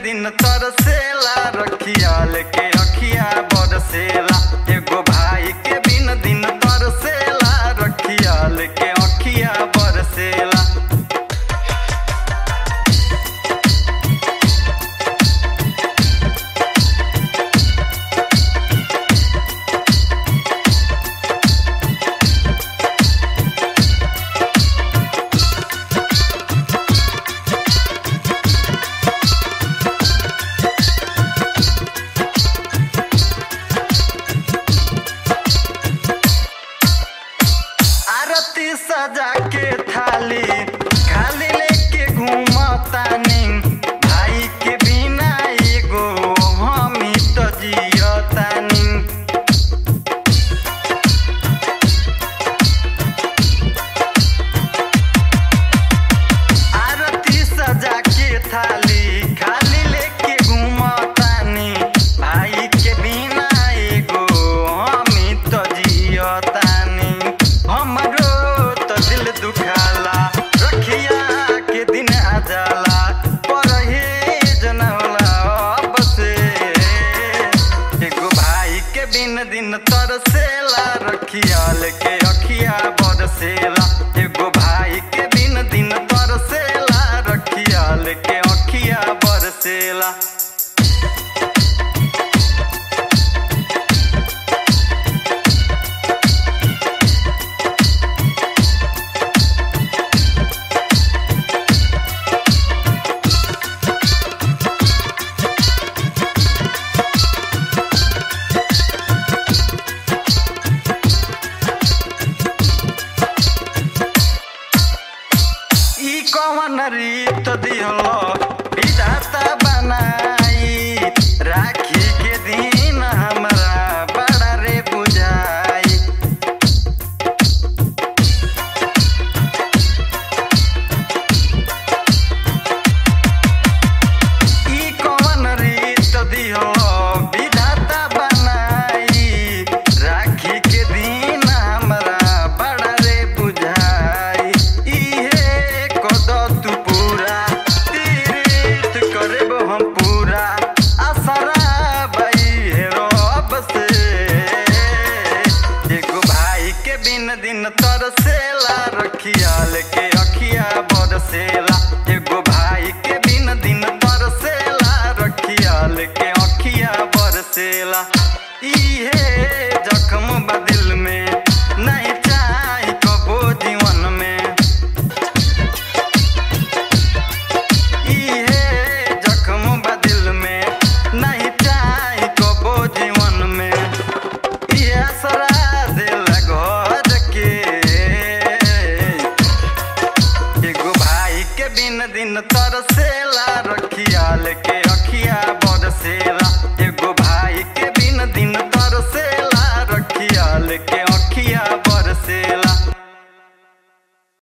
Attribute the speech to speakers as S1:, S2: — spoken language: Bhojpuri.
S1: दिन तरसेला रखिया लेके अखिया बरसेला एगो भाई के बिन दिन तरसेला रखिया लेके अखिया बरसेला आरती सजा के थाली खाली लेके घूमतानी भाई के बिना एगो हमी तो जियतानी आरती सजा के थाली खाली लेके घूमतानी भाई के बिना एगो हमी तो जियतानी हमरो तो दिल दुखाला रखिया के दिन आ जाला परहेज न होला अब से एगो भाई के बिन दिन तरसेला रखिया लेके अखिया बरसेला एगो भाई के बिन दिन तरसेला रखिया लेके अखिया बरसेला ई कवन रीत दिहलो विधाता बनाई राखी के दिन हमरा बड़ा रे बुझाई ई कवन रीत दिहलो विधाता बनाई राखी के दिन हमरा बड़ा रे बुझाई इहे कद तू पूरा तीर्थ करब हम पूरा असरा भाई हे रब से एगो भाई के बिन दिन तरसेला रखिया लेके अखिया बरसेला एगो भाई के बिन दिन तरसेला रखिया लेके अखिया बरसेला इहे जख्म बा दिल में नहीं चाही कबो जीवन में इहे जख्म बा दिल में नहीं चाही कबो जीवन में इहे असरा दिल घर के एगो भाई के बिन दिन तरसेला रखिया लेके अखिया